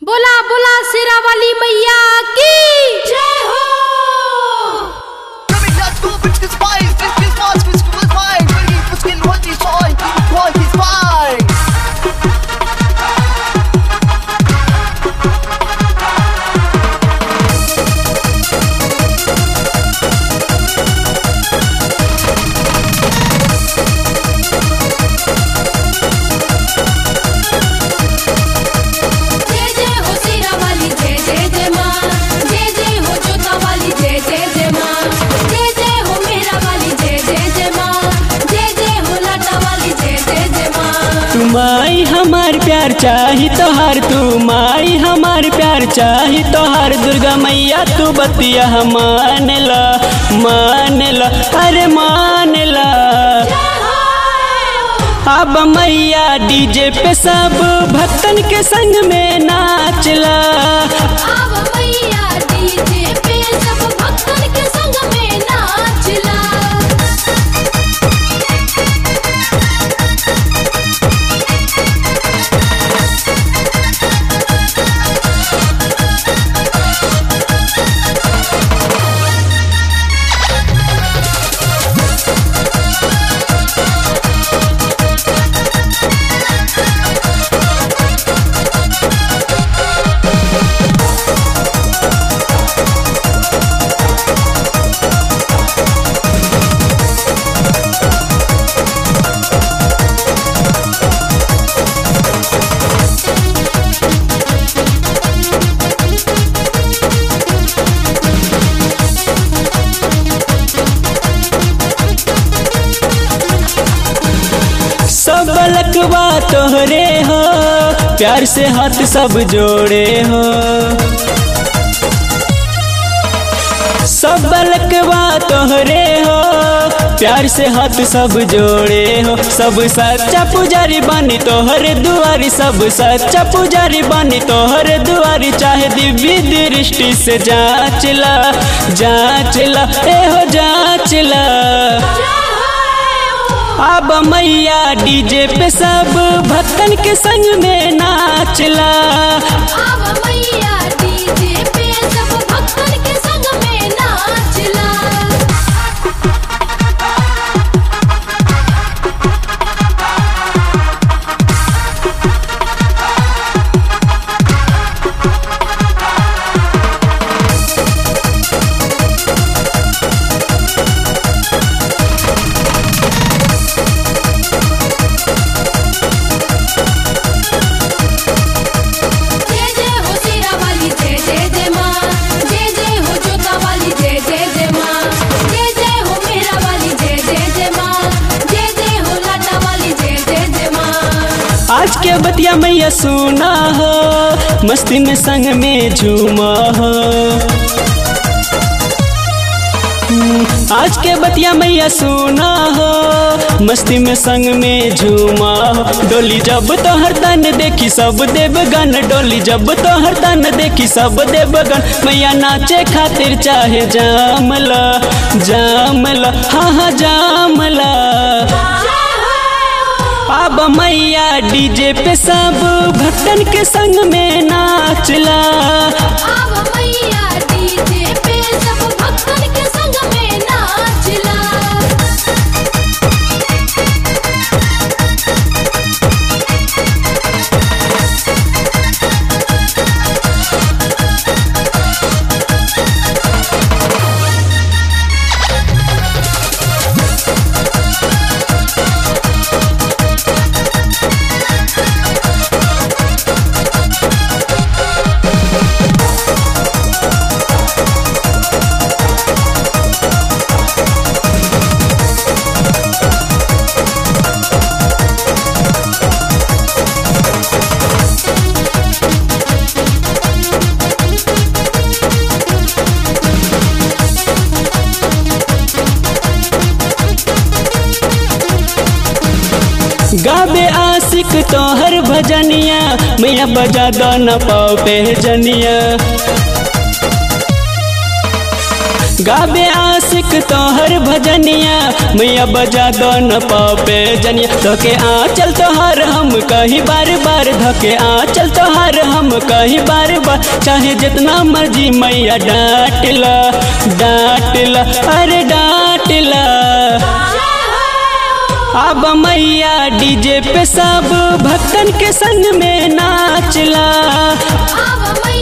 बोला बोला शेरा वाली मैया की जय हो Coming down to bitch this fine, bitch this fast, bitch this fine, ready for skin what is fine, what is fine. जय जय हो शेरा वाली जय जय जय माँ जय जय हो जोता वाली जय जय जय माँ जय जय हो मेरा वाली जय जय जय माँ जय जय हो लाटा वाली जय जय जय माँ तू माई हमार प्यार चाही तोहार तू माई हमार प्यार चाही तोहार दुर्गा मैया तू बतिया मान ला मान ला अरे मान ला अब मैया डीजे पे सब भक्तन के संग में नाचला अब मैया डीजे पे सब भक्तन के संग में नाचला सब लकवा तोहरे हो प्यार से हाथ सब जोड़े हो सब लकवा तोहरे हो प्यार से हाथ सब जोड़े हो सब सच्चा पुजारी बानी तोहरे दुआरी सब सच्चा पुजारी बानी तोहरे दुआरी चाहे दिव्य दृष्टि से जांचला जांचला ए हो जांचला अब मैया डीजे पे सब भक्तन के संग में नाचला अब मैया डीजे पे सब भक्तन के संग में नाचला जय जय हो शेरा वाली जय जय जय माँ जय जय हो जोता वाली जय जय जय माँ जय जय हो मेरा वाली जय जय जय माँ जय जय हो लाटा वाली जय जय जय माँ आज के बतिया मैया सुना हो मस्ती में संग में झूमा हो हम्म, आज के बतिया मैया सुना हो मस्ती में संग में झूमा हो डोली जब तो हर तन देखी सब देवगन डोली जब तो हर तन देखी सब देवगन मैया नाचे खातिर चाहे जामला जामला हाँ हाँ जामला अब मैया डीजे पे सब भक्तन के संग में नाचला अब मैया डीजे पे सब भक्तन के संग में नाचला गाबे आशिक तोहर भजनिया मैया बजा दो न पाओ पे जनिया गाबे आशिक तोहर भजनिया मैया बजा दो न पापे जनिया धोके आ चल तोहर हम कहीं बार बार धोके आ चल तोहर हम कहीं बार चाहे जितना मर्जी मैया डांटला डांटला अरे डांटला अब मैया डीजे पे सब भक्तन के संग में नाचला अब